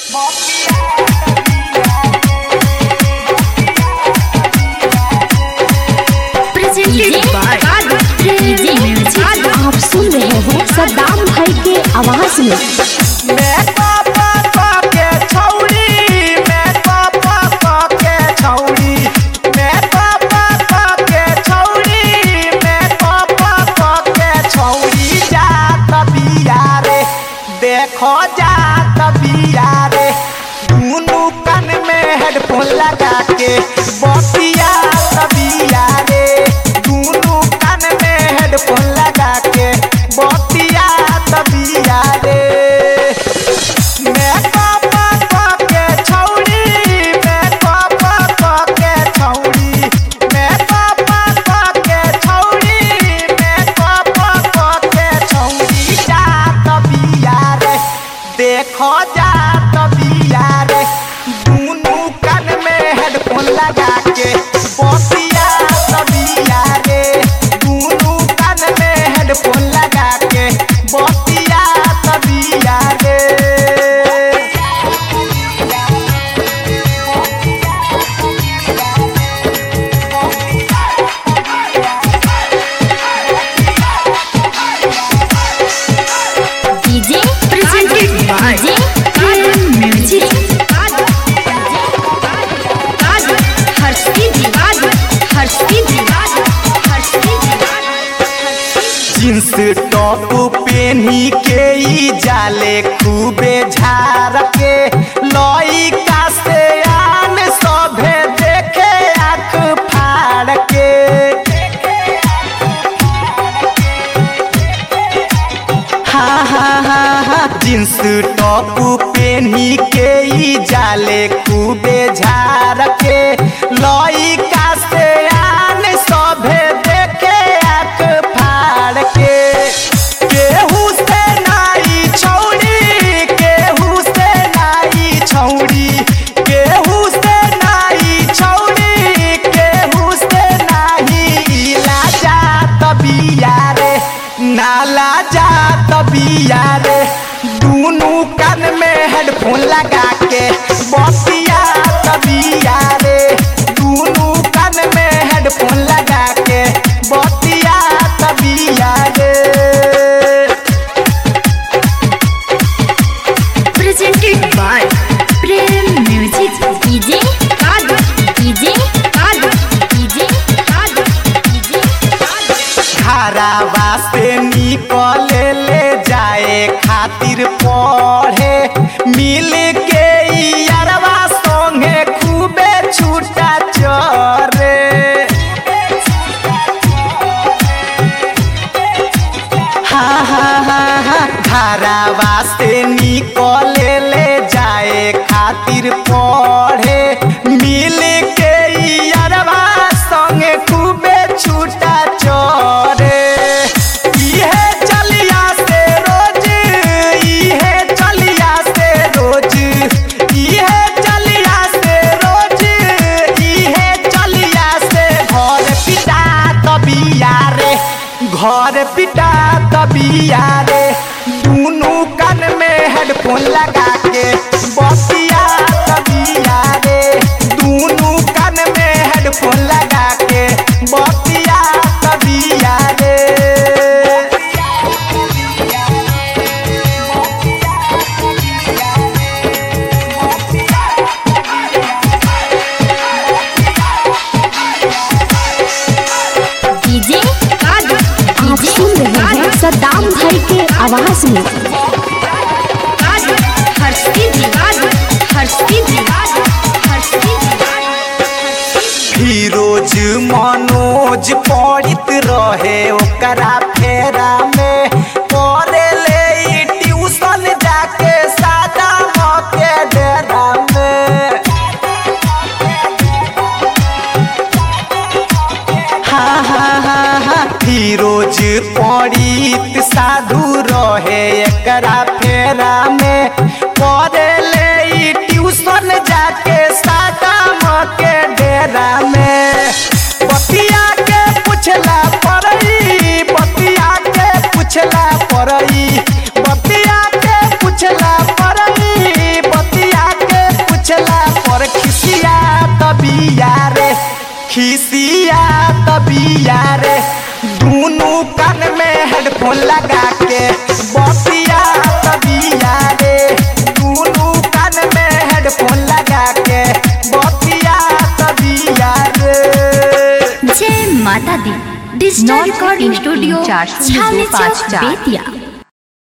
presented by Crazy Music. आप सुन रहे हैं सद्दाम भाई के आवाज में मैं पापा पाके छौड़ी मैं पापा पाके छौड़ी मैं पापा पाके छौड़ी मैं पापा पाके छौड़ी जात बिया रे देखो जात बिया रे दुनू कान में हेडफोन लगा के बतिया तबिया रे दुनू कान में हेडफोन लगा के बतिया तबिया रे मैं पापा पाके छौड़ी मैं पापा पाके छौड़ी मैं पापा पाके छौड़ी मैं पापा पाके छौड़ी जात बिया रे देखो जात बिया रे दुनू कान में हेडफोन लगा के बतिया तबिया रे दुनू कान में हेडफोन लगा के बतिया तबिया रे DJ presented by Crazy Music. हर्षिदी हर्षिदी हर्षिदी जींस टॉप पेनी के ई जाले खूबे झार के लइका से आन सभे देखे आँख फाड़ के हा हा हा हा जींस टॉप पेनी के ई जाले खूबे झार के लइका से आन सभे देखे आँख फाड़ के केहू से नाई छौड़ी केहू से नाई छौड़ी केहू से नाई छौड़ी केहू से नाही लाजा तबिया रे नाला जा तबिया रे दुनू कान में हेडफोन लगा के बतिया तबिया रे दुनू कान में हेडफोन लगा के बतिया तबिया रे presented by Prem Music. DJ Kadu DJ Kadu DJ Kadu DJ घरावा से निकले ले जाए खातिर पढ़े मिल के यारवा संगे खूबे छूटा चरे हा हा हा हा घरावा से निकले ले जाए खातिर पढ़े मिल के यारवा संगे खूबे छूटा चरे इहे चलिया से रोज इहे चलिया से रोज इहे चलिया से रोज इहे चलिया से घर पिटा तबिया रे घर पिटा तबिया रे दुनू कान में हेडफोन लगा के बतिया तबिया रे दुनू कान में हेडफोन लगा के बतिया तबिया रे DJ Kadu आप सुन रहे हैं सद्दाम भाई के आवाज में Kadu हर्षिदी हर्षिदी हर्षिदी फिरोज मनोज पढ़ित रहे ओकरा फेरा में करे ले ई ट्यूशन जाके सादा के डेरा में हा हा हा हा फिरोज पढ़ित साधु रहे एकरा फेरा में करे ले ई ट्यूशन जाके सादा के डेरा में बतिया के पूछला पड़ई बतिया के पूछला पड़ई बतिया के पूछला पड़ई बतिया खिसिया तबिया रे दोनों कान में हेडफोन लगा के बतिया तबिया रे दोनों कान में हेडफोन लगा के बतिया तबिया रे जय माता दी डिजिटल नौ रिकॉर्डिंग तीन स्टूडियो चार शून्य दो छावनी पाँच चौक चार। बेतिया